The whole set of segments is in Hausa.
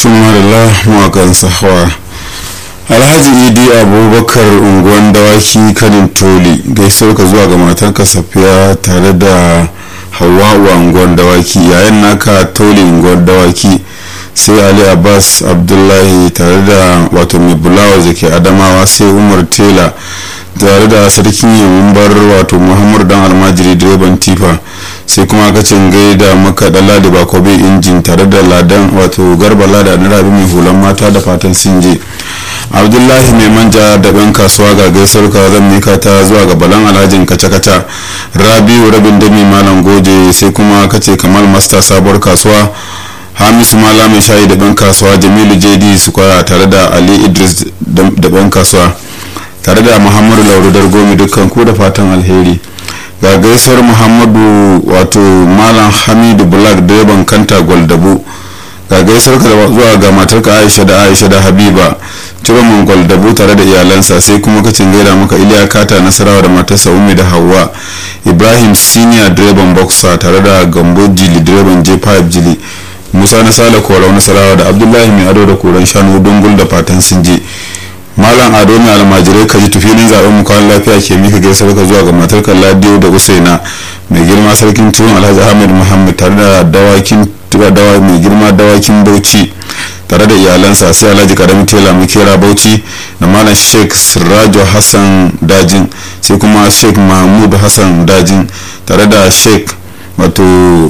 tumarila mawakan sahawa alhaji idi abubakar unguwan dawaki kanin toli gaisuwar ka zuwa ga matarka safiya tare da hawa'u a unguwan dawaki yayin naka toli unguwan dawaki sai ali abbas abdullahi tare da wato mai bulawa da ke adamawa sai umar tela tare da sarkin yamumbar wato muhammadu dan almajiri direban tifa sai kuma kacin gaida maka da ladi bakobe injin tare da ladan wato garba lada na rabi mai hulan mata da fatan sinje abdullahi mai manja da ban kasuwa ga gaisuwar ka zan mika ta zuwa ga balan alhajin kaca-kaca rabiu rabin dami malam goje sai kuma kace kamal masta sabuwar kasuwa hamisu mala mai shayi da ban kasuwa jamilu jd sukwara tare da ali idris da ban kasuwa tare da muhammadu laurudar gomi dukkan ku da fatan alheri ga gaisuwar muhammadu wato malam hamidu black direban kanta gwaldabu ga gaisuwar ka zuwa ga matarka aisha da aisha da habiba ciroman gwaldabu tare da iyalansa sai kuma kacin gaida maka iliya kata nasarawa da matarsa umi da hawa ibrahim senior direban boxer tare da gambo jili direban j5 jili musa na sale korau nasarawa da abdullahi mai ado da koren shanu dungul da fatan sun je malam ado mai almajirai kaji tufilin zaben mukawan lafiya ke mika gaisar ka zuwa ga matar ladiyo da usaina mai girma sarkin tuwon alhaji ahmed muhammad tare da dawakin dawa mai girma dawakin bauchi tare da iyalansa sai alhaji karami tela makera bauchi da malam sheikh sirajo hassan dajin sai kuma sheikh mahmud hassan dajin tare da sheikh wato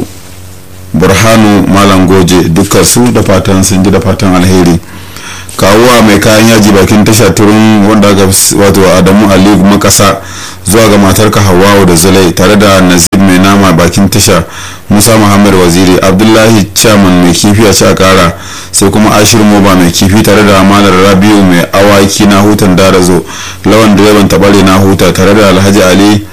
burhanu malam goje dukkan su da fatan sun ji da fatan alheri kawuwa mai kayan yaji bakin tasha turun wanda ga wato adamu ali makasa zuwa ga matarka hawawu da zulai tare da nazib mai nama bakin tasha musa muhammad waziri abdullahi chairman mai kifi a ci a kara sai kuma ashir moba mai kifi tare da amalar rabiu mai awaki na hutan darazo lawan direban tabare na huta tare da alhaji ali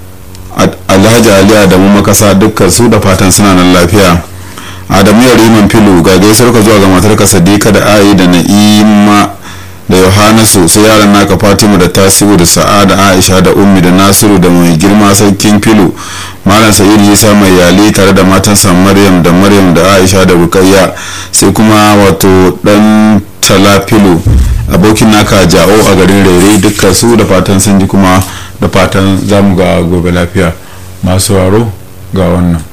alhaji ali adamu makasa dukkan su da fatan suna nan lafiya adamu ya riman filu ga gaisar ka zuwa ga matarka sadika da ayi da na'ima da yohanasu sai yaran naka fatima da tasiru da sa'ada aisha da ummi da nasiru da mai girma sarkin filu malam sa'idu isa mai yali tare da matansa maryam da maryam da aisha da bukayya sai kuma wato dan cala filu abokin naka ja'o a garin rere dukkan su da fatan sun ji kuma da fatan zamu ga gobe lafiya masu waro ga wannan